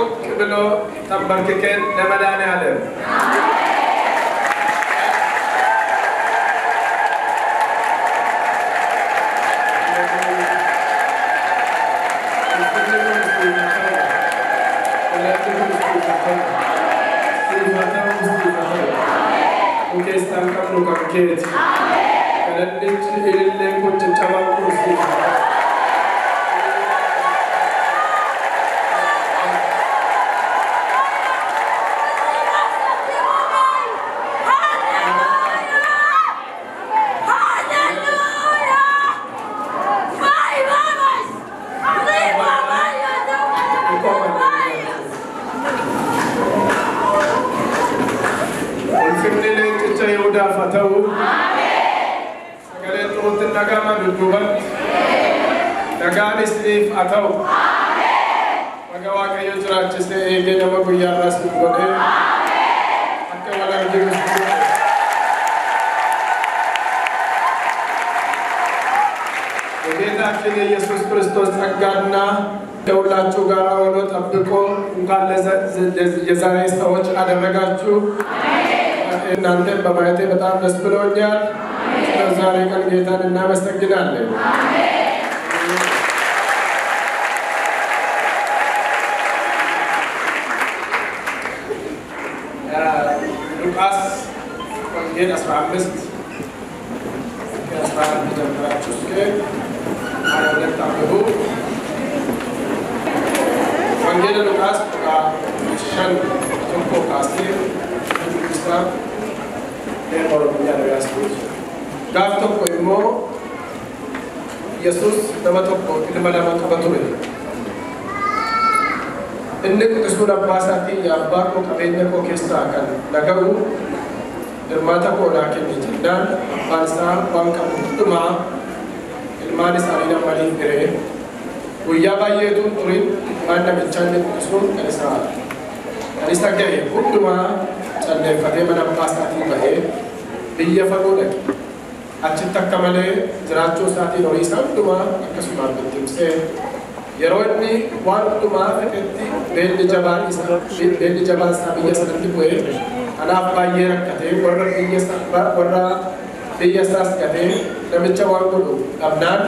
ሞቅ ብሎ ተንበርክከን ለመድኃኔዓለም keessaan qabnu kan keeti. Kadhadhichi ilillee kun caccabaa kursiisa. Ulfinni leencicha Yihudaaf haa ta'u. Sagaleen xuruutti dhaga'ama dudduubatti. Nagaan isiniif haa ta'u. Baga Waaqayyo jiraachisee eegee nama guyyaa irraas nu godhee. Akka wal arginu የጌታችን የኢየሱስ ክርስቶስ ጸጋና ከሁላችሁ ጋር ሆኖ ጠብቆ እንኳን የዛሬ ሰዎች አደረጋችሁ። እናንተን በማየቴ በጣም ደስ ብሎኛል። ስለ ዛሬ ቀን ጌታን እናመሰግናለን። ሉቃስ ወንጌል 15 ከ11 ጀምራችሁ እስከ 22 አንብቡ። ወንጌል ሉቃስ shan tokko kaasee dubbisaan ee oromiyaa dhagaasuus gaaf tokko immoo yesus nama tokko ilma lama qaba ture inni quxisuun abbaa isaatiin yaa abbaa koo qabeenya koo keessaa kan naga'u hirmaata koo naa kenni jennaan abbaan isaa waan qabu hundumaa ilmaan isaanii namaniif hiree guyyaa baay'eetuun turin waan namichaa inni quxisuun kan isaa kan isa ga'e hundumaa calleeffatee mana abbaa isaatii bahee biyya fagoo dhaqe achitti akka malee jiraachuu isaatiin horii isaa hundumaa akkasumaan bittimsee yeroo inni waan hundumaa fedhetti beelli jabaan isaa beelli jabaan isaa biyya sanatti bu'ee kanaaf baay'ee rakkatee warra biyya isaa warra biyya isaas gatee namicha waan godhu dhabnaan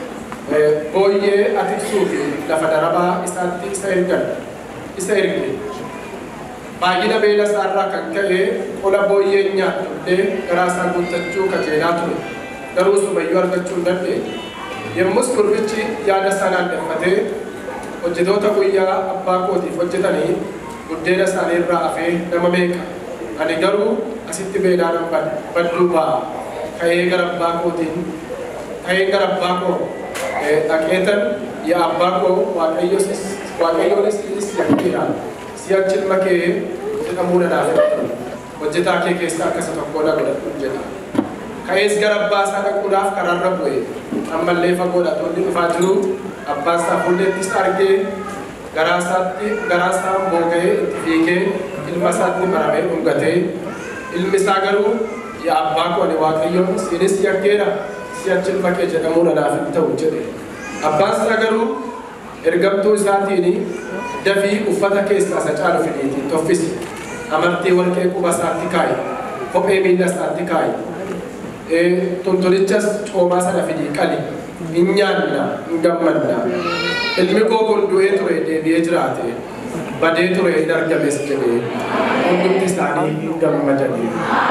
booyyee atiksuu fi lafa darabaa isaatti isa ergan isa erge baay'ina beela isaarraa kan ka'e qola booyyee nyaatullee garaa isaa guuttachuu kajeelaa ture garuu sumayyuu argachuu hin dandeenye yommus gurbichi yaada isaa naanneffatee hojjetoota guyyaa abbaa kootiif hojjetanii buddeena isaanii irraa hafee nama meeqa ani garuu asitti beelaan badduu ba'a ka'ee gara abbaa kootiin ka'ee gara abbaa koo dhaqeetan yaa abbaa koo waaqayyonis sinis yakkeedha si'achi ilma kee jedhamuu nanaaf hojjetaa kee keessaa akkasa tokko na godhadhu jedha ka'ees gara abbaa isaa dhaquudhaaf karaarra bu'e ammallee fagoodha tolli dhufaa jiru abbaan isaa fuulleettis argee garaa isaatti garaa isaa booga'ee itti fiigee ilma isaatti maramee dhungatee ilmi isaa garuu yaa abbaa koo ani waaqayyoon sinis yakkeedha si'achi ilma kee jedhamuu nanaaf hin ta'u jedhe abbaan isaa garuu ergamtuu isaatiin dafii uffata keessaa isa caalu fidiitiin toffisi amartii warqee quba isaatti kaa'i kophee miila isaatti kaa'i tontolichas coomaa sana fidii qali hin nyaanna hin gammanna ilmi koo kun du'ee ture deebi'ee jiraate badee ture hin argames jedhee hundumti isaanii hin gammadanii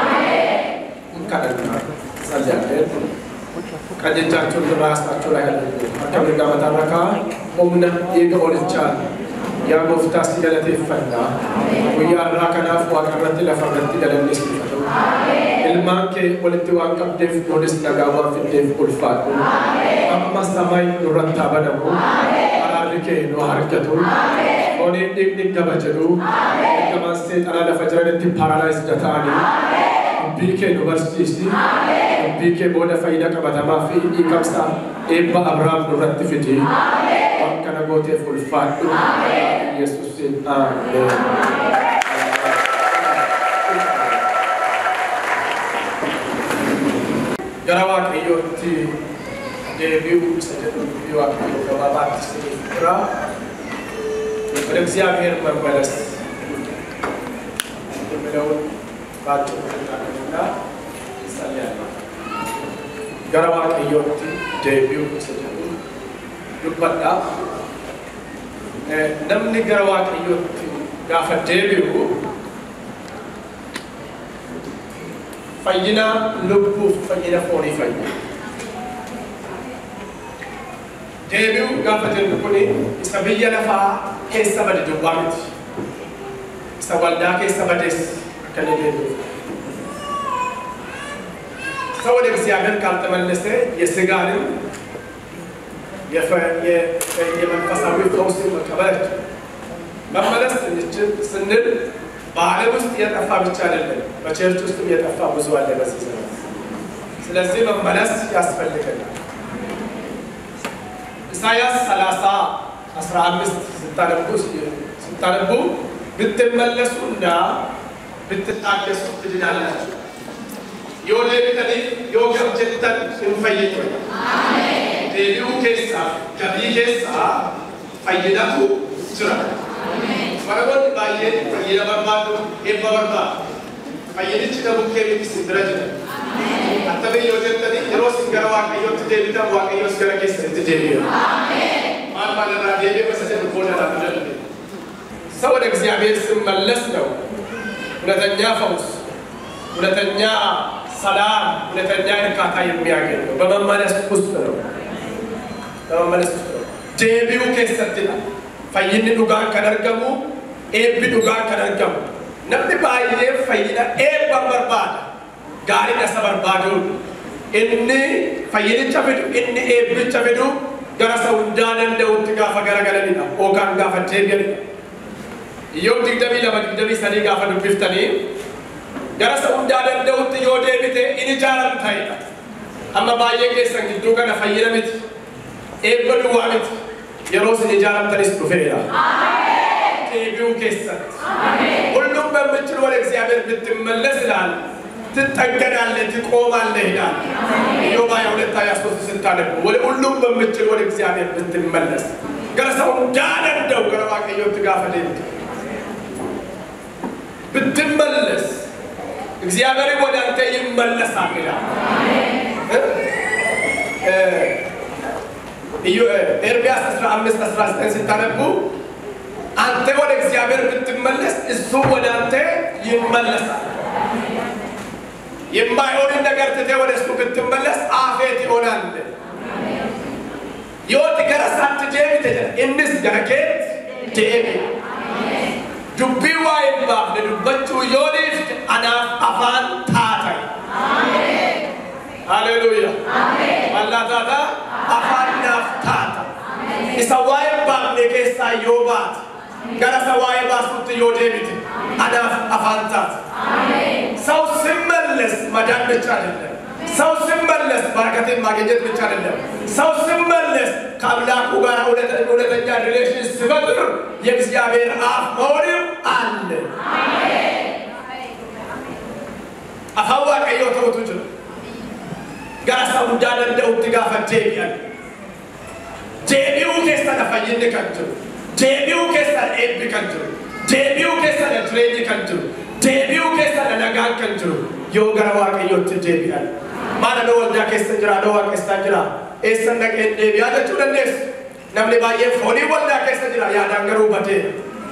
kadhannaa sallallahu qajeelchaachuun raasaachuu laayyaatu akka mirgaa mataa rakaa humna eega olichaa yaa gooftaa si galateeffannaa guyyaa irraa kanaaf waaqa irratti lafa irratti galanneessifatu ilmaan kee walitti waan qabdeef nuunis nagaa waan fiddeef ulfaadhu amma samay nurratti haa banamu araarri kee nu argatu fooniin dhiigni gaba jedhu ergamaan seexanaa lafa jiranitti paaralaayis ta'anii dubbii kee nu barsiisi dubbii kee booda faayidaa qabatamaa fi dhiiqamsa eebba abrahaam nurratti fidi waan kana gooteef ulfaadhu yesuusin ameen. gara waaqayyootti deebi'uu isa jedhu dubbii waaqayyoo gabaabaatti isiniif jira ወደ እግዚአብሔር መመለስ የሚለውን ባጭሩ ትናገርና ይጸልያለሁ። gara waaqayyootti deebi'uu isa jedhu dubbadha. Namni gara waaqayyootti gaafa deebi'u fayyina lubbuuf fayyina foonii fayyina. Deebi'uu gaafa jennu kuni isa biyya lafaa keessa bade duwwaa miti. Isa waldaa keessa bades akka inni deebi'u. ሰው ወደ እግዚአብሔር ካልተመለሰ የስጋንም የመንፈሳዊ ፈውስ መቀበል መመለስ እንችል ስንል በዓለም ውስጥ የጠፋ ብቻ አይደለም፣ በቸርች ውስጥም የጠፋ ብዙ አለ በዚህ ዘመን። ስለዚህ መመለስ ያስፈልገናል። ኢሳያስ 30 15 ስታነቡ ስታነቡ ብትመለሱና ብትታደሱ ትድናላችሁ yoo deebitanii yoo gab jettan hin fayyadu. Deebi'uu keessaa gabii keessaa fayyinatu jira. Waraboonni baay'een fayyina barbaadu eebba barbaadu. Fayyinichi dhabuu keemiti isin bira jira. Attamiin yoo jettanii yeroo isin gara waaqayyootti deebitan waaqayyoos gara keessanitti deebi'a. Maal maal irraa deebi'e masa jedhu booda irraa fudhanne. ሰው ወደ እግዚአብሔር ሲመለስ ነው እውነተኛ ፈውስ እውነተኛ ሰላም እውነተኛ እርካታ የሚያገኘው በመመለስ ውስጥ ነው። በመመለስ ውስጥ ነው። ዴቢው ኬሰት ይላል ፈይን ዱጋን ከነርገሙ ኤብ ዱጋን ከነርገሙ ነምኒ ባይሌ ፈይነ ኤብ በርባዳ ጋሪ ነሰ በርባዱ እኒ ፈይንቻ ፊዱ እኒ ኤብቻ ፊዱ ገረ ሰው እንዳደንደውት ጋፈ ገረገለኒዳ ኦካን ጋፈ ዴቢያኒዳ ኢዮብ ድግደሚ ለመ ድግደሚ ሰኒ ጋፈ ዱቢፍተኒ gara isa hundaa danda'utti yoo deebite in ijaaramtaa'edha. Amma baay'ee keessan gidduu kana fayyina miti. Eebba duwwaa miti. Yeroo isin ijaaramtanis dhufeera. Deebi'uu keessatti. ሁሉም በምችል ወደ እግዚአብሔር ብትመለስ ይላል ትጠገናለህ፣ ትቆማለህ ይላል። ኢዮብ ሃያ ሁለት ሃያ ሦስት ስታነቡ ወደ ሁሉም በምችል ወደ እግዚአብሔር ብትመለስ ገረ ሰው እንዳደንደው ገረ waaqayyotti gaafa deemte ብትመለስ እግዚአብሔር ወደ አንተ ይመለሳል ይላል። ኤርምያስ 15 19 ስታነቡ አንተ ወደ እግዚአብሔር ብትመለስ እሱ ወደ አንተ ይመለሳል። የማይሆንን ነገር ትተህ ወደ እሱ ብትመለስ አፌት ይሆናል። yooti gara isaatti deebite jedha innis gara keetti deebi'a. dubbii waa hin baafne dubbachuu yoo dhiifte anaaf afaan taatay. Haleluuya. Mallaa taata afaan naaf taata. Isa waa hin baafne keessaa yoo baate gara isa waa'ee baasutti yoo deebite anaaf afaan taata. ሰው ሲመለስ መዳን ብቻ አይደለም። ሰው ሲመለስ በረከትን ማግኘት ብቻ አይደለም። ሰው ሲመለስ ከአምላኩ ጋር እውነተኛ ሪሌሽን ሲፈጥር የእግዚአብሔር አፍ መሆንም አለ። afaan waaqayyoo ta'utu jira. Gara isa hundaa danda'utti gaafa deebi'an. Deebi'uu keessadha fayyinni kan jiru. Deebi'uu keessadha eebbi kan jiru. Deebi'uu keessadha jireenyi kan jiru. Deebi'uu keessadha nagaan kan jiru. Yoo gara waaqayyootti deebi'an. Maal adoo waldaa keessa jira, adoo waaqessaa jira. Eessan dhaqeen deebi'aa jechuu dandeessu. Namni baay'een foonii waldaa keessa jira, yaadaan garuu bateera.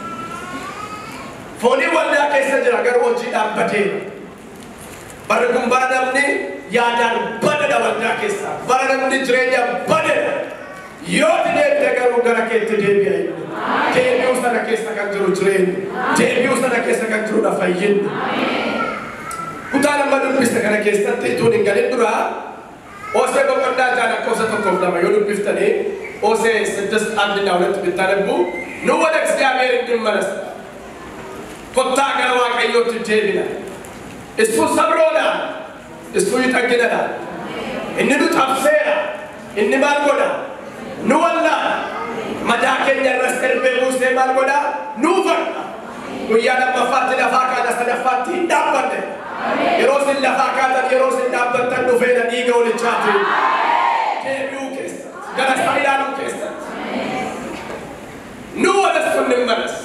Foonii waldaa keessa jira, garuu hojiidhaan bateera. Bara kun bara namni yaadaan badadha waldaa keessa. Bara namni jireenya badadha. Yoo deebite garuu gara keetti deebi'a. Deebi'uu sana keessa kan jiru jireenyi. Deebi'uu sana keessa kan jirudha fayyinni. Kutaa nama dubbiste kana keessatti ituun hin galin dura Osee boqonnaa jaan lakkoofsa tokkoof lama yoo dubbiftanii Osee ስድስት አንድና ሁለት ብታነቡ ኑ ወደ እግዚአብሔር እንመለስ ኮታ gara waaqayyootti deebina እሱ ሰብሮናል እሱ ይጠግነናል inni nu cabseera inni maal godha nu wallaala madaa keenya irras darbee buusee maal godha nu fadha guyyaa lammaffaatti lafaa kaana sadaffaatti hin dhaabbanne yeroo isin lafaa kaatan yeroo isin dhaabbattan dhufeena dhiiga walichaati deebi'uu keessatti gara isaa ilaaluu keessatti nu wal ወደ እሱ እንመለስ።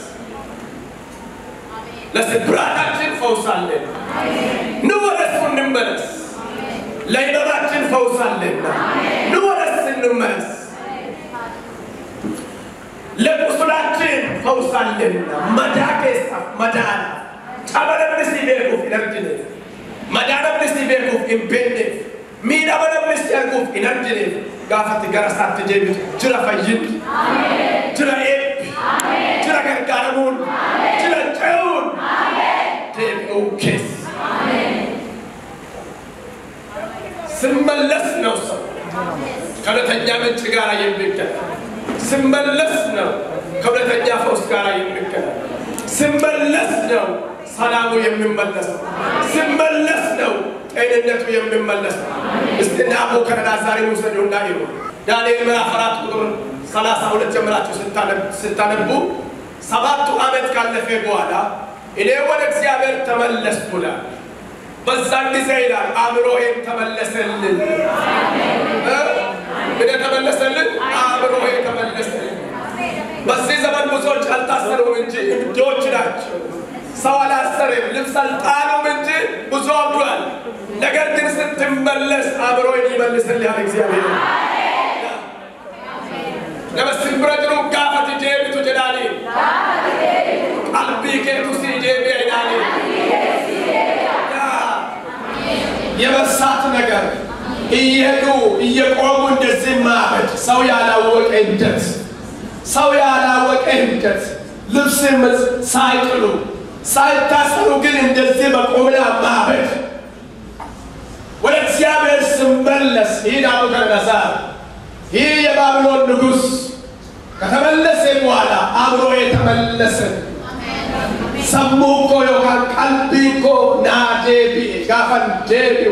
ለስብራታችን ፈውስ አለን። ኑ ወደ እሱ እንመለስ። ለሕመማችን ፈውስ አለና ኑ ወደ እሱ እንመለስ። ለቁስላችን ፈውስ አለና መዳኬሳ መዳና ጨበለምንስ ቤኩፍ ኢነርጅኔፍ መዳነምንስ ቤኩፍ ኢምፔኔፍ miidhamanamnis arguuf hin argineef gaafatti gara isaatti deebitu jira fayyinni jira eebbi jira gargaaramuun jira ce'uun deebi'uu keessa ስመለስ ነው ሰው ከእውነተኛ ምንጭ ጋር የሚገናኝ ስመለስ ነው ከእውነተኛ ፈውስ ጋር የሚገናኝ ስመለስ ነው ሰላሙ የሚመለሰው ስመለስ ነው ጤንነቱ የሚመለሰው። እስቲ ናቡከደነፃርን ውሰዱና ይሉ ዳንኤል ምዕራፍ አራት ቁጥር ሰላሳ ሁለት ጀምራችሁ ስታነቡ ሰባቱ ዓመት ካለፈ በኋላ እኔ ወደ እግዚአብሔር ተመለስኩ ይላል። በዛን ጊዜ ይላል አእምሮዬም ተመለሰልን። ምን ተመለሰልን? አእምሮዬ ተመለሰልን። በዚህ ዘመን ብዙዎች አልታሰሩም እንጂ እብዶች ናቸው። ሰው አላሰረም፣ ልብስ አልጣሉም እንጂ ብዙ አብዷል። ነገር ግን ስትመለስ አእምሮን ይመልስልሃል እግዚአብሔር። ለመስል ብረጅሩ ጋፈት ጄቢቱ ጀዳኒ ቀልቢ ኬቱሲ ጄቢ አይዳኒ የመሳት ነገር እየሄዱ እየቆሙ እንደዚህ ማበድ ሰው ያላወቀ ሂደት ሰው ያላወቀ ሂደት ልብስ ሳይጥሉ ሳይታሰሩ ግን እንደዚህ በቆምና ማበድ ወደ እግዚአብሔር ስመለስ ይህ ናቡከደነፃር ይህ የባቢሎን ንጉሥ ከተመለሰ በኋላ አብሮ የተመለሰ ሰሙ እኮ ዮካን ቀልቢ እኮ ና ዴቢ ጋፈን ዴቢው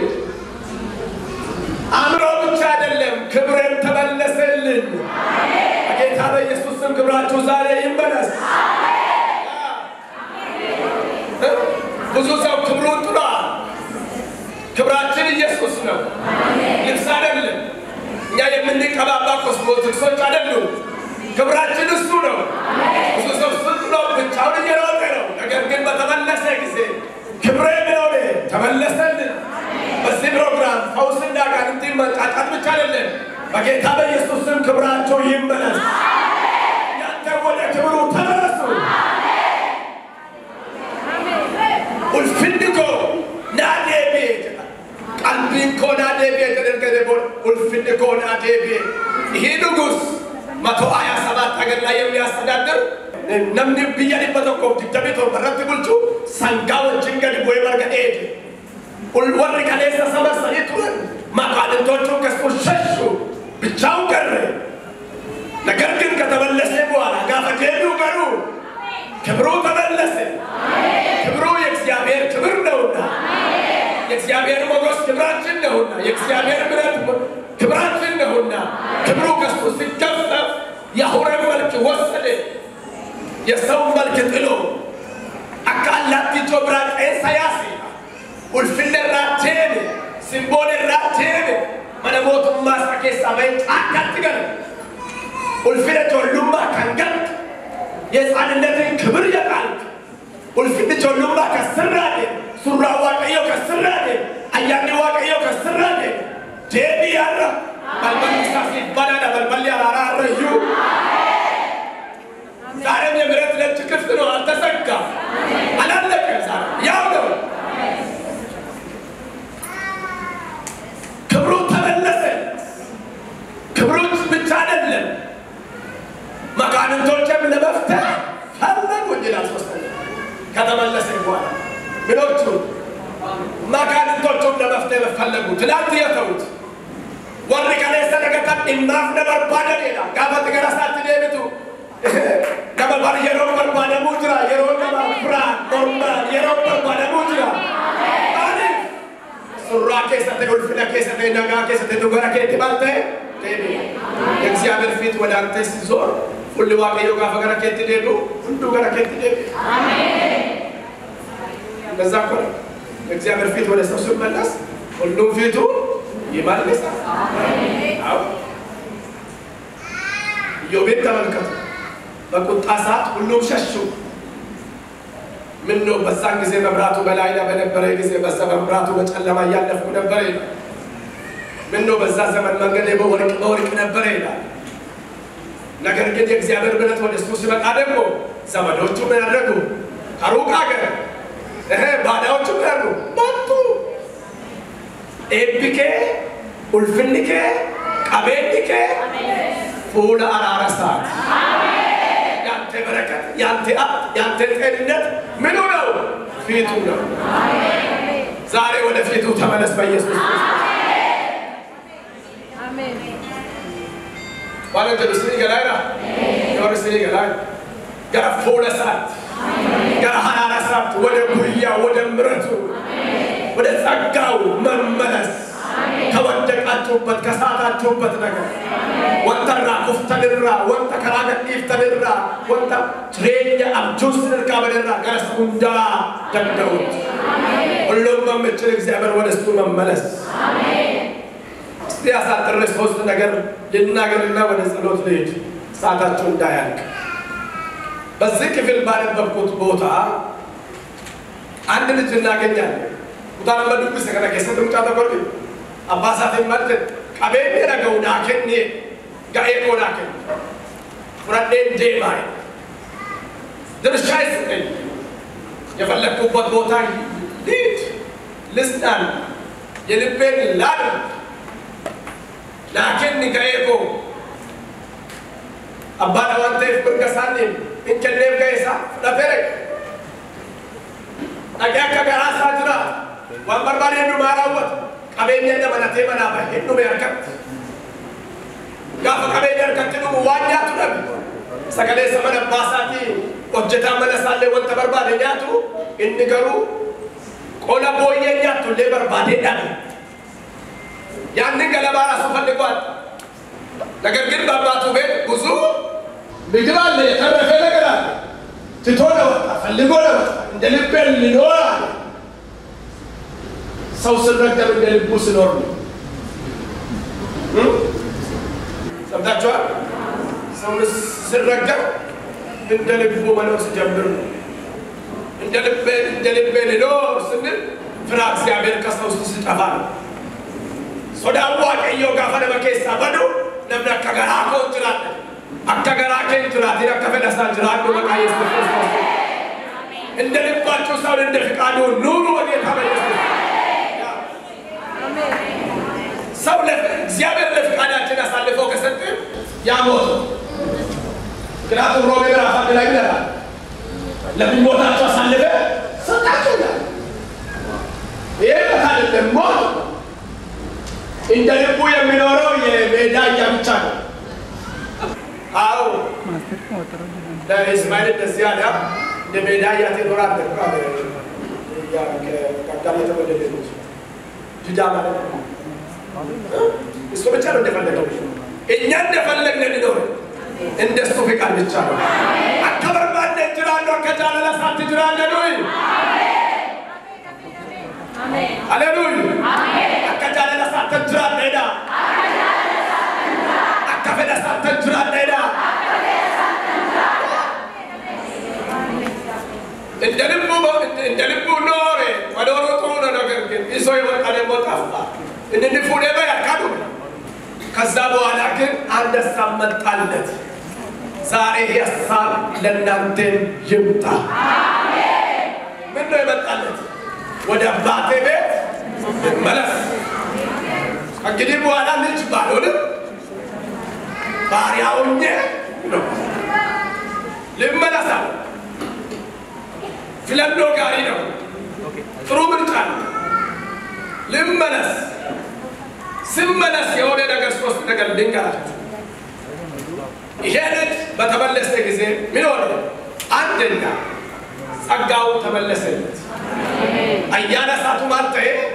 አእምሮ ብቻ አይደለም ክብሬም ተመለሰልን። በጌታ በኢየሱስ ስም ክብራችሁ ዛሬ ይመለስ። ብዙ ሰው ክብሩን ጥሏል። ክብራችን ኢየሱስ ነው፣ ልብስ አይደለም። እኛ የምንቀባባ ኮስሞቲክሶች አይደሉም። ክብራችን እሱ ነው። ብዙ ሰው እሱን ጥሎ ብቻውን እየሮጠ ነው። ነገር ግን በተመለሰ ጊዜ ክብሬ ብለው ተመለሰልን። በዚህ ፕሮግራም ፈውስና ጋንንቲ መጣጣት ብቻ አይደለም። በጌታ በኢየሱስ ስም ክብራቸው ይመለስ። እናንተ ወደ ክብሩ ተመለሱ። ulfinni koo naa deebi'e jedha qalbiin koo naa deebi'e jedhan boon ulfinni koo naa deebi'e ይህ ንጉሥ መቶ ሀያ ሰባት ሀገር ላይ የሚያስተዳድር namni biyya dhibba tokkoof digdamii torba irratti bulchu sangaa wajjin gadi bu'ee marga dheede warri kaleessa saba sanii turan maqaanintoቹን ከሱ ሸሹ ብቻውን ቀረ ነገር ግን ከተመለሰ በኋላ ጋፈ ዴቢው ገሩ ክብሩ ተመለሰ ክብሩ የእግዚአብሔር ክብር ነውና የእግዚአብሔር ሞገስ ክብራችን ነውና የእግዚአብሔር ምሕረት ክብራችን ነውና ክብሩ ከሱ ሲገፈፍ የአውሬን መልክ ወሰደ። የሰው መልክ ጥሎ አካላቲ ጆብራ ቄሳ ያሴ ኡልፍነ ራቴን ሲምቦል ራቴን መነሞቱማ ሳኬሳ በይ ጫካት ገለ ኡልፍነ ጆሉማ ከንገት የሕፃንነትን ክብር የጣልክ ኡልፍን ጆሉማ ከስራዴ ሱራ ዋቀዮ ከስራዴ አያኔ ዋቀዮ ከስራዴ ዴቢ ያረ በልበልሳ ሲባላዳ በልበል ያራራ አረዩ ዛሬም የምሕረት ደጅ ክፍት ነው፣ አልተዘጋም፣ አላለቀም። ዛሬ ያው ነው። ክብሩ ተመለሰ። ክብሩ ብቻ አይደለም፣ መኳንንቶችም ለመፍትሄ ፈለጉ ይላል። ሶስተኛ ከተመለሰ በኋላ ምኖቹ መኳንንቶቹም ለመፍትሄ ፈለጉ። ትናንት የተዉት ወሪ ከሌሰ ነገተን ኢናፍ ነበርባደን ይላል ጋፈት ገረሳት ዴቢቱ nama bar yeroo barbaadamuu jira yeroo nama biraan mormaan yeroo barbaadamuu jira maaliif surraa keessatti ulfina keessatti nagaa keessatti nu gara keetti balte የእግዚአብሔር ፊት ወደ አንተ ሲዞር ሁሉ ዋቀዮ ጋፈ ገረ ኬት ዴዱ ሁሉ ገረ ኬት ዴዱ እንደዛ እኮ ነው። የእግዚአብሔር ፊት ወደ ሰው ሲመለስ ሁሉም ፊቱ ይመልሳል። አዎ ኢዮብን ተመልከቱ። በቁጣ ሰዓት ሁሉም ሸሹ። ምን ነው በዛን ጊዜ መብራቱ በላይ ላይ በነበረ ጊዜ በዛ መብራቱ በጨለማ እያለፍኩ ነበረ ይላል። ምን ነው በዛ ዘመን መንገድ በወርቅ በወርቅ ነበረ ይላል። ነገር ግን የእግዚአብሔር ምሕረት ወደ እሱ ሲመጣ ደግሞ ዘመዶቹ ምን ያደረጉ? ከሩቅ ሀገር እህ ባዳዎቹ ምን ያደረጉ? መጡ። ኤቢኬ ኡልፍንኬ ቀቤንኬ ፉለ አራረሳት ያንተ በረከት ያንተ ሀብት ያንተ ጤንነት ምኑ ነው? ፊቱ ነው። ዛሬ ወደ ፊቱ ተመለስ በኢየሱስ ማለት ስኒ ገላይና የወር ስኒ ገላይ ገረ ፉለ ሳት ገረ ሀራረሳት ወደ ጉያ ወደ ምረቱ ወደ ጸጋው መመለስ ከወደቃችሁበት ከሳታችሁበት ነገር ወንተራ ኩፍተንራ ወንተ ከራገ ኢፍተንራ ወንተ ጅሬኛ አብጁስ ንርካ በደራ ገረስ ሁንዳ ደንደውት ሁሉም በምችል እግዚአብሔር ወደ እሱ መመለስ እስቲ ያሳጥሬ ሶስት ነገር ልናገርና ወደ ጸሎት ልሄድ ሰዓታችሁ እንዳያልቅ በዚህ ክፍል ባነበብኩት ቦታ አንድ ልጅ እናገኛለን ኩታን መዱብ ሰከነ ከሰት ምጫ ተቆርጥ አባሳት ማለት ቀቤን ረገው ናከኔ ጋኤ ቆናከን ፍረዴን ዴማይ ድርሻ ይስጠኝ የፈለግኩበት ቦታ ሊድ ልስጣን የልቤን ላድ ናከን ጋኤኮ አባዳ ዋንቴፍ ብርገሳኔ እንከሌፍ ጋኤሳ ፍለፌረ dhagee akka garaa isaa jira waan barbaade hundumaa raawwatu qabeenya dabalatee manaa bahee dhume harkatti gaafa qabeenya harkatti dhumu waan nyaatu dhabe sagalee isa mana abbaa isaatii hojjetaa mana isaallee wanta barbaade nyaatu inni garuu qola booyyee nyaattu illee barbaadee dhabe ያንን ገለባ ራሱ ፈልጓል። ነገር ግን በአባቱ ቤት ብዙ ምግብ አለ፣ የተረፈ ነገር አለ። ትቶ ለወጣ ፈልጎ ለወጣ እንደ ልቤ ልኖር አለ። ሰው ስረገም እንደ ልቡ ስኖር ነው። ሰምታችኋል? ሰው ስረገም እንደ ልቡ መኖር ሲጀምር ነው። እንደ ልቤ እንደ ልቤ ልኖር ስንል ፍራ እግዚአብሔር ከሰው ውስጥ ሲጠፋ ነው። ሶዳን ዋቀዮ ጋፈ ነመ ኬሳ በዱ ነምነ አከ ገራ ኮ ጅራተ አከ ገራ ኬን ጅራቴን አከ ፈደሳ ጅራዱ መቃ ኢየሱስ ክርስቶስ እንደ ልባችሁ ሰውን እንደ ፍቃዱ ኑሩ በጌታ በኢየሱስ ሰው እግዚአብሔር ለፍቃዳችን አሳልፎ ከሰጠ ያሞት ምክንያቱም ሮሜ ምዕራፍ አንድ ላይ ይላል ለምኞታችሁ አሳልፈ ሰጣችሁ ይላል። ይህ አይደለም ሞት እንደ ልቡ የሚኖረው የሜዳ እያ ብቻ ነው። አዎ ለእስማኤል እንደዚህ አለ። እንደ ሜዳ እያ ትኖራለህ እኮ አለ። ከአዳም የተወለደ ልጅ ጅዳ ማለት ነው። እሱ ብቻ ነው እንደፈለገው። እኛ እንደፈለግን እንኖር እንደሱ ፍቃድ ብቻ ነው። አከበርባለ ጅራለሁ ከጃለለ ሳት ጅራለ ዱይ ሃሌሉያ akka jaalala isaatti jiraadheedha. Akka fedha isaatti jiraadheedha. እንደ ልቡ እንደ ልቡ ኖረ መኖሩ ጥሩ ነው። ነገር ግን ይዞ የወጣ ደግሞ ጠፋ። እንድንፉ ደግሞ ያካዱ ከዛ በኋላ ግን አንድ ሀሳብ መጣለት። ዛሬ ይህ ሀሳብ ለእናንተም ይምጣ። ምን ነው የመጣለት? ወደ አባቴ ቤት መለስ ከእንግዲህ በኋላ ልጅ ባልሆንም ባሪያ ሆኜ ነው ልመለሳል። ፍለሎ ጋሪ ነው፣ ጥሩ ምርጫ ነው። ልመለስ። ስመለስ የሆነ ነገር ሶስት ነገር ልንገራችሁ። ይሄ ልጅ በተመለሰ ጊዜ ምን ሆነ? አንደኛ ጸጋው ተመለሰለት። አያነ ሳቱ ማልተ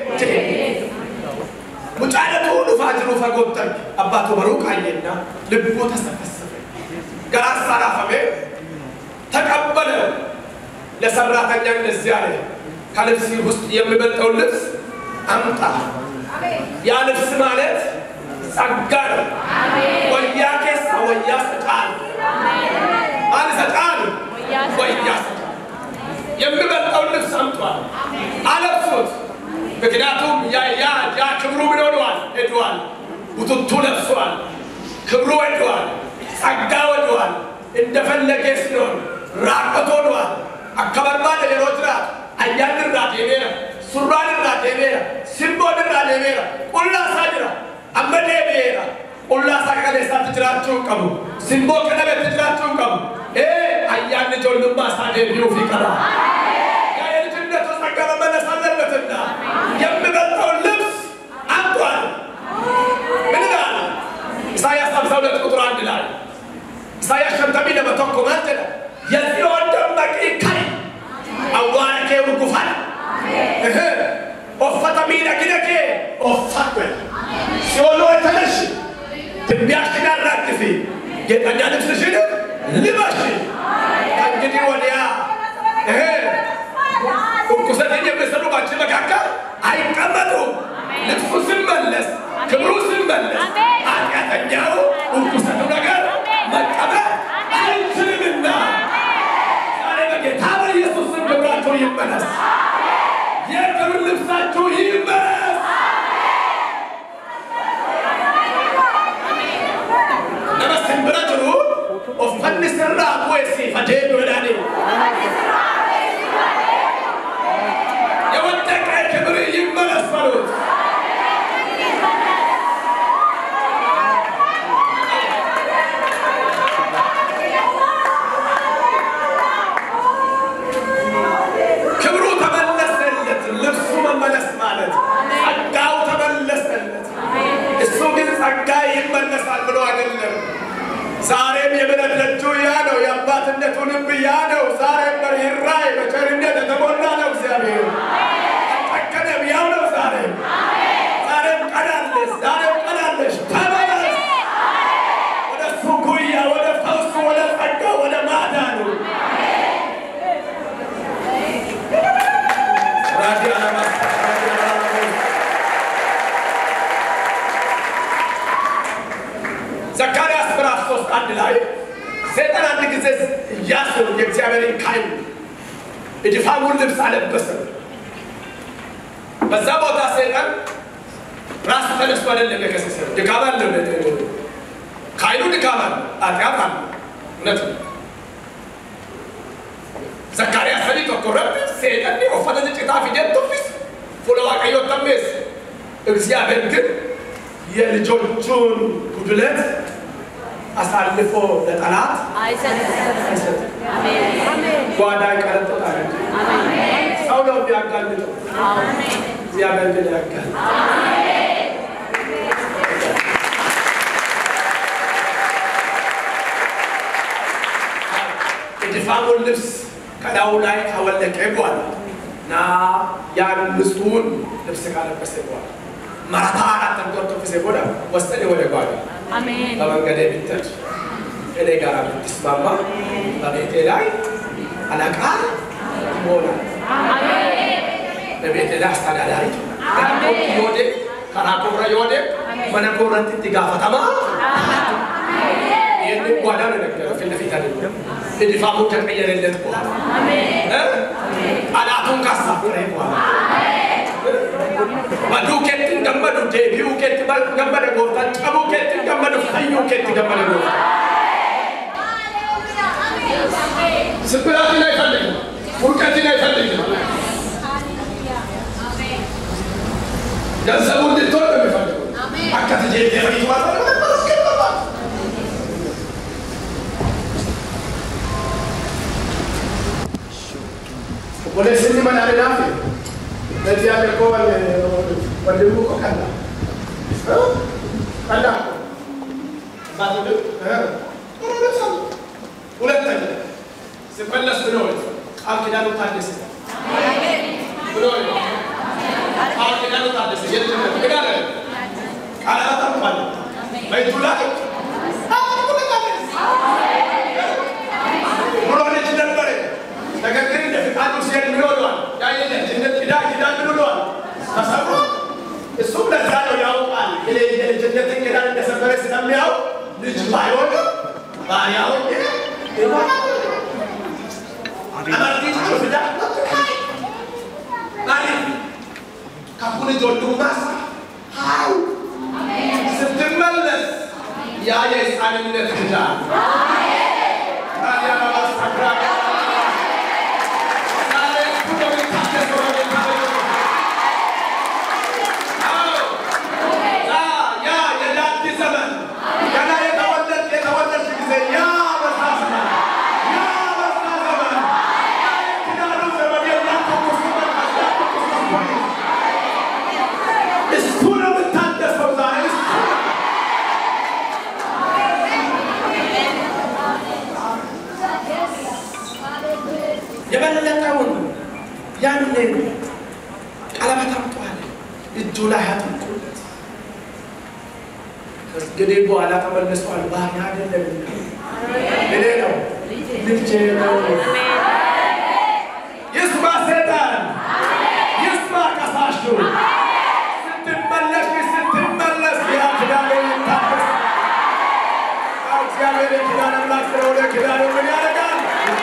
ሙጫለቱ ዱፋ ጅሩ ፈጎተን አባቱ በሩቅ አየና ልቡ ተሰፈሰፈ። ገራሳ ራፈሜ ተቀበለ። ለሰራተኛ እንደዚህ አለ፣ ከልብስ ውስጥ የሚበልጠውን ልብስ አምጣ። ያ ልብስ ማለት ጸጋ ነው። ወያ ኬሳ ወያ ስጣል አለ። ወያስ የሚበልጠውን ልብስ አምጧል፣ አለብሱት። ምክንያቱም ያ ያ ያ ክብሩ ምን ሆነዋል? ሄደዋል። ቡትቱ ለብሷል፣ ክብሩ ሄደዋል፣ ጸጋ ወደዋል። እንደፈለገ ሲሆን ራቆት ሆነዋል። አከበርባ ለሌሎች ራት አያን ራ ዴቤራ ሱራን ራ ዴቤራ ሲምቦን ራ ዴቤራ ቁላሳ ጅራ አመዴ ቤራ ቁላሳ ቀሌሳ ትጅራችሁ ቀቡ ሲምቦ ቀደቤ ትጅራችሁ ቀቡ ኤ አያን ጆልማ ሳዴ ቢዩ ፊቀራ ያ የልጅነቱ ጸጋ መመለስ አለበትና የሚበልጠውን ልብስ አምጧል። ምን ይላል? ኢሳያስ 52 ቁጥር አንድ ላይ ኢሳያስ ሸንተሚ ለመተኮ ማንጀለ የጽዮን ደመቂ ከይ አዋረ ከee urgufan uffata miidhagina kee uffadhu si'ooluu ተነሽ ትቢያሽን አራግፊ ጌጠኛ ልብስሽን ልበሺ ከእንግዲህ ወዲያ እርኩሰትን የሚሰሩ ባንቺ መካከል አይቀመጡም ልብሱ ሲመለስ ክብሩ ሲመለስ ኃጢአተኛው እርኩሰቱ ነገር መቀበል አይችልምና ዛሬ በጌታ በኢየሱስ ስም ክብራችሁ ይመለስ። የክብር ልብሳችሁ ይመለስ። ነመስን ብረ ጅሩ ኦፈን ስራ ቡኤሲ ፈዴኑ ዳኒ የወደቀ ክብር ይመለስ በሉት። ክብሩ ተመለሰለት። ልብሱ መመለስ ማለት ጸጋው ተመለሰለት። እሱ ግን ጸጋ ይመለሳል ብሎ አይደለም። ዛሬም የምሕረት ደጁ ያ ነው፣ የአባትነቱ ልብ ያ ነው። ዛሬም በርኅራኄ በቸርነት የተሞላ ነው። እግዚአብሔር አልጨከነም፣ ያው ነው። ዛሬም ዛሬም ቀናለሽ፣ ዛሬም ቀናለሽ። ተመለስ ወደ እሱ ጉያ፣ ወደ ፈውሱ፣ ወደ ጸጋ፣ ወደ ማዳኑ ራዲ አለማስ ራዲ አለማስ ዘካርያስ ምዕራፍ ሶስት አንድ ላይ ሰይጣን አንድ ጊዜ ኢያሱን የእግዚአብሔርን ካህን እድፋሙን ልብስ አለበሰ። በዛ ቦታ ሰይጣን ራሱ ተነስቶ አይደለም የከሰሰ ድካም አለ። ካህኑ ድካም አለ፣ ኃጢአት አለ። እውነት ነው። ዘካርያስ ሰኒ tokko irratti seexanni uffata ciccitaa fidee tuffise fuula waaqayyoo tammeesse እግዚአብሔር ግን የልጆቹን ጉድለት አሳልፎ ለጠላት አይሰጥም። ጓዳ ይቀረጥጣል እንጂ ሰው ነው የሚያጋልጠው፣ እግዚአብሔር ግን ያጋል። የድፋሙን ልብስ ከላዩ ላይ ካወለቀ በኋላ እና ያን ንጹሑን ልብስ ካለበሰ በኋላ ማታ አራት ተንቆርቶ ጊዜ ቦዳ ወሰደ ወደ ጓዳ በመንገድ ብትሄድ እኔ ጋር ብትስማማ በቤቴ ላይ አለቃ ትሆናል። በቤቴ ላይ አስተዳዳሪ ትሆናል። ዮዴ ከራኮረ ዮዴ መነኮረት ትጋፈተማ ይህንን ጓዳ ነው የነገረው። ፊት ለፊት አይደለም። እድፋሙ ተቀየረለት በኋላ ጠላቱን ካሳፈረ በኋላ baduu keetti gammadu deebi'uu keetti gammada gooftaan cabuu keetti gammadu fayyuu keetti gammada gooftaan. ስብራትን አይፈልግም፣ ውድቀትን አይፈልግም። ገንዘቡ እንድትሆን ነው የሚፈልገው። አካት ጄቴ ፈይቱ ወደስኒ መናልናፍ ለዚህ ያለ እኮ ወንድሙ እኮ ቀላ ቀላ ሁለተኛ ስመለስ ብሎ ቃል ኪዳኑ ታደሰ ብሎ ቃል ኪዳኑ ታደሰ የልጅነት ግን አለ ቃላት አልኳል በእጁ ላይ ብሎ ልጅ ነበረ ነገር ግን እንደ ፍቃዱ ሲሄድ ምን ሆኗል? ያ የልጅነት ኪዳን ኪዳን ምን ሆኗል? ተሰብሮ እሱም ለዛ ነው ያውቃል። የልጅነትን ኪዳን እንደሰበረ ስለሚያውቅ ልጅ ባይሆንም ባሪያ ሆኜ amartii jiru fidaa maaliif kakun ijoollumaas haa ስትመለስ ያ የሕፃንነት ክዳን ታዲያ ማስተክራ ዛሬ እሱ ነው የሚታደሰው ነው የሚታደሰው። አዎ ያ የዳዲ ዘመን ገና የተወለድ የተወለድሽ ጊዜ ያ በዛ ዘመን ያ በዛ ዘመን ያ የኪዳኑ ዘመን የሚያተኩሱበት የሚያተኩሱበት ፖሊስ እሱ ነው የምታደሰው ዛሬ እሱ ነው። የበለጠውን ያንን ቀለበት አምጧል እጁ ላይ አጥልቁለት። እንግዲህ በኋላ ተመልሷል። ባሪያ አይደለም እኔ ነው ልጄ ነው። ይስማ ሰይጣን፣ ይስማ ከሳሹ። ስትመለሽ ስትመለስ ያ ኪዳኑ ይታደስ። እግዚአብሔር የኪዳን አምላክ ስለሆነ ኪዳኑ ምን ያደርጋል?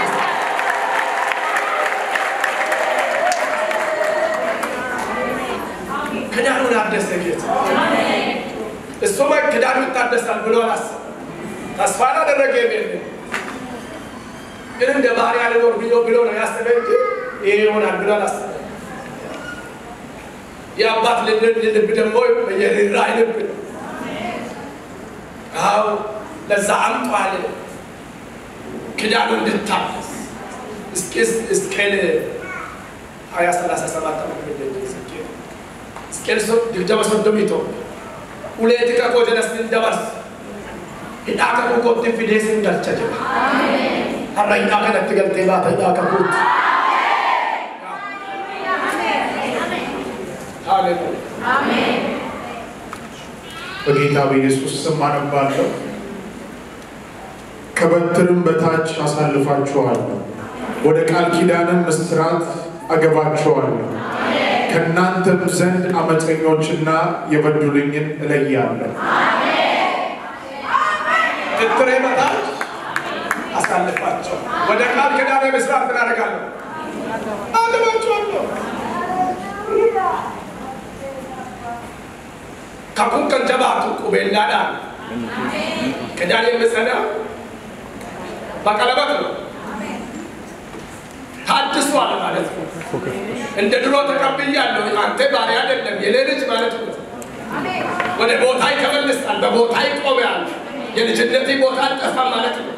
ክዳኑን አደሰ ጌታ። እሱማ ክዳኑ ይታደሳል ብሎ አላሰበም። ተስፋ አላደረገ ቤት ግን እንደ ባሪያ ልኖር ብሎ ብሎ ነው ያሰበ እንጂ ይሄ ይሆናል ብሎ አላሰበም። የአባት ልብ ልብ ደግሞ የራይ ልብ ነው። አዎ ለዛ አምጧል ክዳኑ እንድታደስ እስኪ እስኬል ሀያ ሰላሳ ሰባት ዓመት እስኬል ድብደባ ሶዶሚቶ uleeti kakoo jedhas dabarse hidhaa kakuu kootti fidee sin galcha jedha har'a hidhaa kanatti galtee baata hidhaa kakuutti ሃሌሉያ በጌታ በኢየሱስ ስም አነባለሁ። ከበትርም በታች አሳልፋችኋለሁ፣ ወደ ቃል ኪዳንም እስራት አገባችኋለሁ። ከእናንተም ዘንድ አመፀኞችና የበደሉኝን እለያለሁ። ትትሬ በታች አሳልፋቸው ወደ ቃል ኪዳነ ምስራት ምን አደርጋለሁ አገባቸዋለሁ kakun kan jabaatu qubeellaadhaan ኪዳን የምጸና በቀለበት ነው ታድሷል ማለት ነው እንደ ድሮ ተቀብያለሁ አንተ ባሪያ አይደለም የኔ ልጅ ማለት ነው ወደ ቦታ ይተመልሳል በቦታ ይቆማል የልጅነት ቦታ አልጠፋም ማለት ነው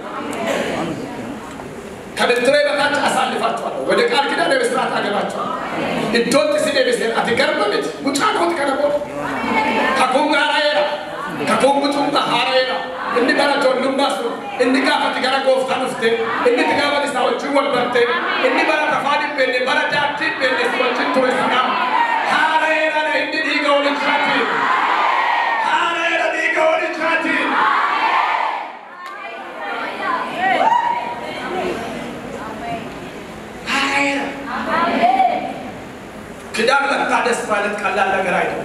ከብትሬ በታች አሳልፋቸዋለሁ ወደ ቃል ኪዳን የምስራት አገባቸዋለሁ iddootti si deebisee ati garba miti mucaa kooti kana booda kakuun haaraa'eera kakuun bucummaa haaraa'eera inni bara ijoollummaa sun inni gaafati gara gooftaa dhufte inni itti gaafati isaa wajjin wal barte inni bara tafaa dhibbeenne bara daattii dhibbeenne si wajjin ture sana haaraa'eera na inni dhiiga walichaatiin haaraa'eera dhiiga walichaatiin haaraa'eera ኪዳን መታደስ ማለት ቀላል ነገር አይደለም።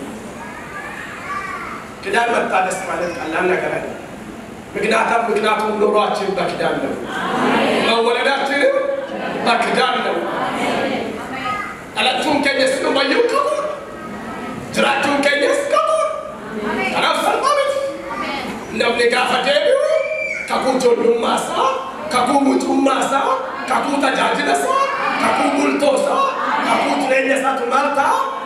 ኪዳን መታደስ ማለት ቀላል ነገር አይደለም። ምክንያቱም ምክንያቱም ኑሯችን በኪዳን ነው። መወለዳችንም በኪዳን ነው። አላችሁን ከኘስ ነው ባየው ከቡ ጅራችሁን ከኘስ ከቡ ከናፍ ሰልማሚት ነምኒ ጋፈ ዴቢው ከኩ ጆሉማሳ ከኩ ሙጩማሳ ከኩ ተጃጅለሳ ከኩ ቡልቶሳ ከኩ ጅሬኛሳቱ ማልታ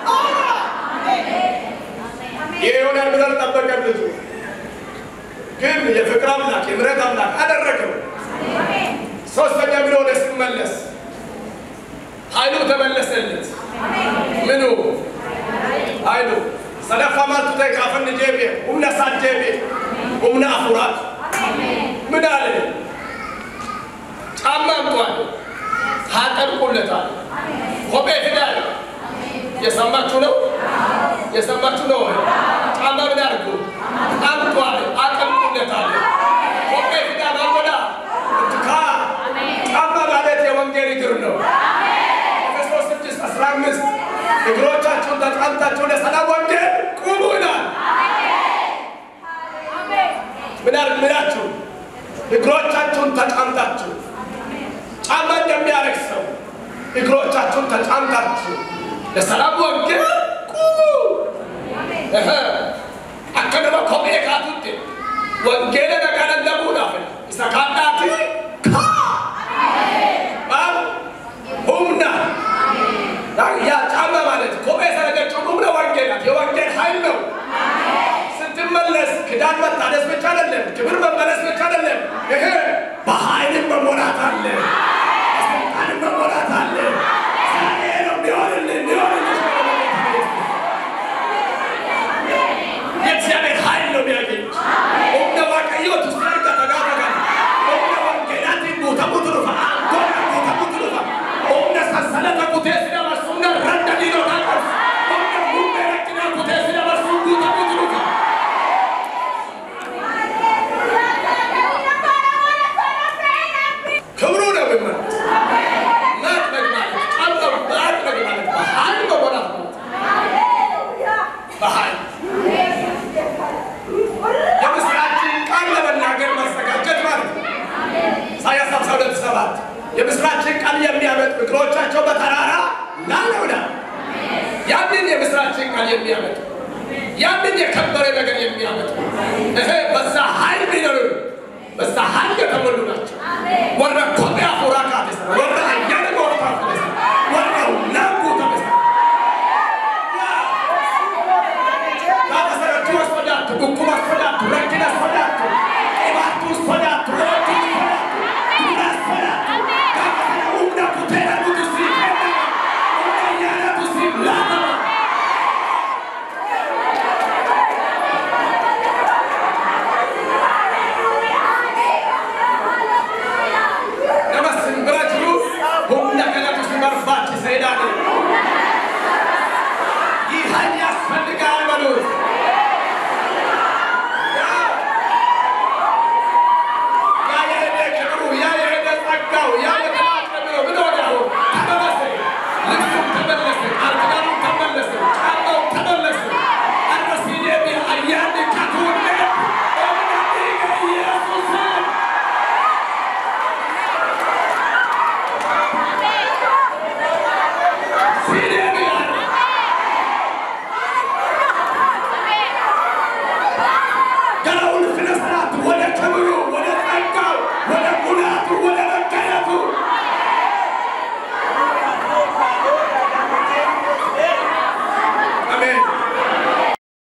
ይህ ይሆናል ብለን ጠበቀን ልጁ ግን የፍቅር አምላክ የምሕረት አምላክ አደረገው። ሶስተኛ ብሎ ወደ ሲመለስ ኃይሉ ተመለሰለት። ምኑ ኃይሉ ሰደፋ ማልቱ ተ ጋፈን ጄቤ ሁምነ ሳት ጄቤ ሁምነ አፉራት ምን አለ? ጫማ አምጧል፣ አጠልቁለታል፣ ኮቤ ሂዳል። የሰማችሁ ነው፣ የሰማችሁ ነው። ጫማ ምን አድርጉ አምጧል፣ አጠልቁለታል፣ ኮቤ ሂዳል አልወዳ እትካ ጫማ ማለት የወንጌል እግር ነው። ኤፌሶስ ስድስት አስራ አምስት እግሮቻችሁን ተጫምታችሁ ለሰላም ወንጌል ቁሙ ይላል። ምን አድርግ ምላችሁ እግሮቻችሁን ተጫምታችሁ ጫማ እንደሚያደርግ ሰው እግሮቻችሁን ተጫምታችሁ ለሰላም ወንጌል ቁሙ። እህ አከነመ ኮሜ ካቱት ወንጌል ነቀለ ለሙናፍ ኢሰካናቲ ካ ባብ ሁምና ያ ጫማ ማለት ኮሜ ሰረገችው ሁምነ ወንጌል ናት። የወንጌል ኃይል ነው። ስትመለስ ክዳን መታደስ ብቻ አይደለም፣ ክብር መመለስ ብቻ አይደለም። ይሄ በኃይልም መሞላት አለ፣ በስልጣንም መሞላት አለ። ዛሬ ነው የሚሆንልን የሚሆንልሽ የእግዚአብሔር ኃይል ነው የሚያገኝ ኦምነ ዋቀዮት ውስጥ ያርጋ ተጋተጋ ኦምነ ወንጌላት ጉተ ቡትሩፋ አንጎና ጉተ ቡትሩፋ ኦምነ ሰንሰለተ ጉቴ ሲደመርሱ ነ ረንደ ዲኖ ታቀርስ ኦምነ ሙሜ ረቅና ጉቴ ሲደመርሱ ጉተ ቡትሩፋ ክብሩ ነው የሚመለስ ማጥመቅ ማለት ጫማ ማጥመቅ ማለት በኃይል መሞላት ማለት በኃይል የምስራችን ቃል ለመናገር መዘጋጀት ማለት ነው። ኢሳያስ 52 ሰባት የምስራችን ቃል የሚያመጡ እግሮቻቸው በተራራ ላለውና ያንን የምስራችን ቃል የሚያመጡ ያንን የከበረ ነገር የሚያመጡ ይሄ በዛ ኃይል ሚኖሩ በዛ ኃይል የተሞሉ ናቸው። ወረ ኮቢያ ፉራካት ወረ አያነ